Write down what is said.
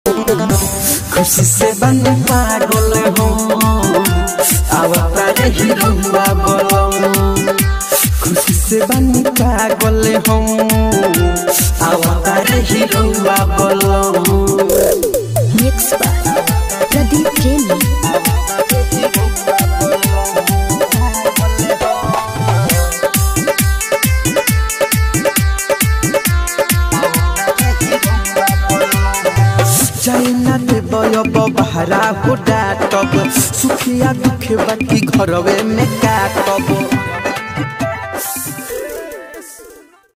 खुशी से बन पागल हो अवतार हिरुआ बोलो खुशी से बन पागल हो अवतार हिरुआ बोलो मिक्स बाय प्रदीप प्रेमी चाइना ते बयब बहरा हो डाटब सुखिया दुखे बाकी घरवे में काटब